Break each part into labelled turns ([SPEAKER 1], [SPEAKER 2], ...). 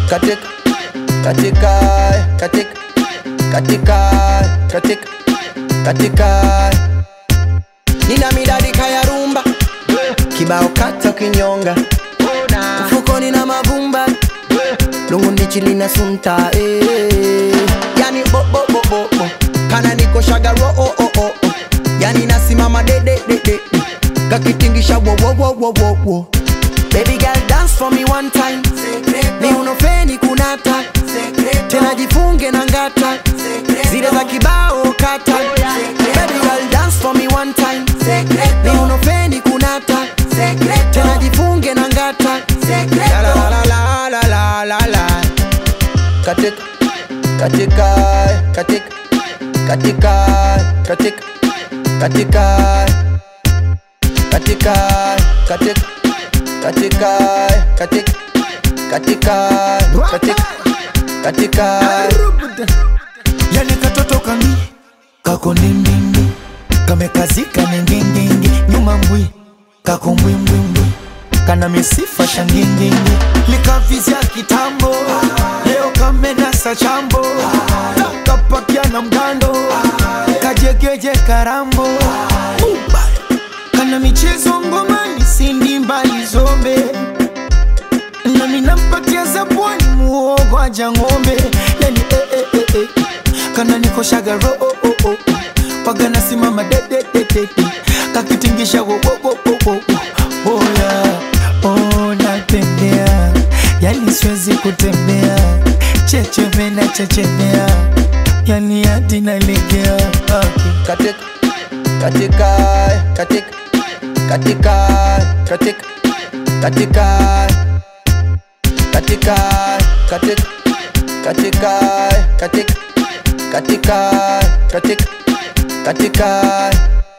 [SPEAKER 1] katika katika katika katika katika katika nina midadika ya rumba kibao kata kinyonga mfukoni na mavumba lungu ndichi lina sunta eh. yani bo, bo, bo, bo, bo. kana niko shagaro oh, oh, oh, oh. yani nasimama de, de, de, de. kakitingisha wo, wo, wo, wo, wo, wo. Baby girl dance for me one time ni unofeni kunata tena jifunge na ngata zile za kibao kata Baby girl dance for me one time ni unofeni kunata tena jifunge na ngata La, la, la, la, la, la, la, la. katika katika katika katika katika katika katika katika katika katika katika katika katika
[SPEAKER 2] yani katoto kami kako ndindindi kamekazika ningingingi nyuma mbwi kako mbwimbwimbwi kana misifa shangingingi likavizya kitambo leo kamenasa chambo kapakia na mgando kajegeje karambo Uba. kana michezo ngomani sindi mbali zombe nami nampatia zabwani muogo aja ng'ombe yani eh, eh, eh, eh. kana niko shagaro oh, oh, oh. paga nasimama dedededede kakitingisha wo, wo, wo, wo, wo, wo. oh, yeah. oh, natembea yani siwezi kutembea checheme na chechemea yani hadi nalegea okay.
[SPEAKER 1] katika katika katika katika katika katika katika katika katika katika katika katika katika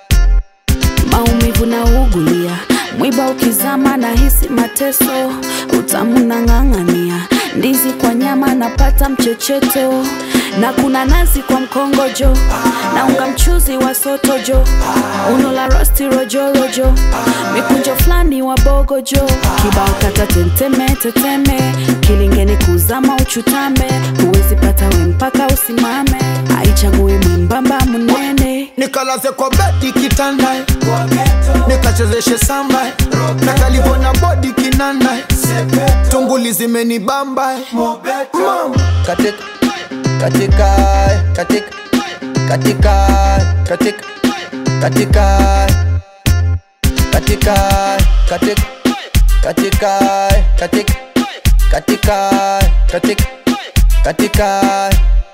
[SPEAKER 3] maumivu na ugulia mwiba ukizama na hisi mateso utamu na ng'ang'ania ndizi kwa nyama napata mchecheto na kuna nazi kwa mkongojo na unga mchuzi wa sotojo uno la rosti rojorojo mikunjo fulani wa bogojo kibao kata tenteme teteme kilingeni kuzama uchutame huwezi pata we mpaka usimame haichagui mwembamba munene
[SPEAKER 2] nikalaze kwa bedi kitanda nikachezeshe samba na kalivona bodi kinanda tunguli zimenibamba mama
[SPEAKER 1] katika katika katika katika katika katika katika katika katika katika katika katika katika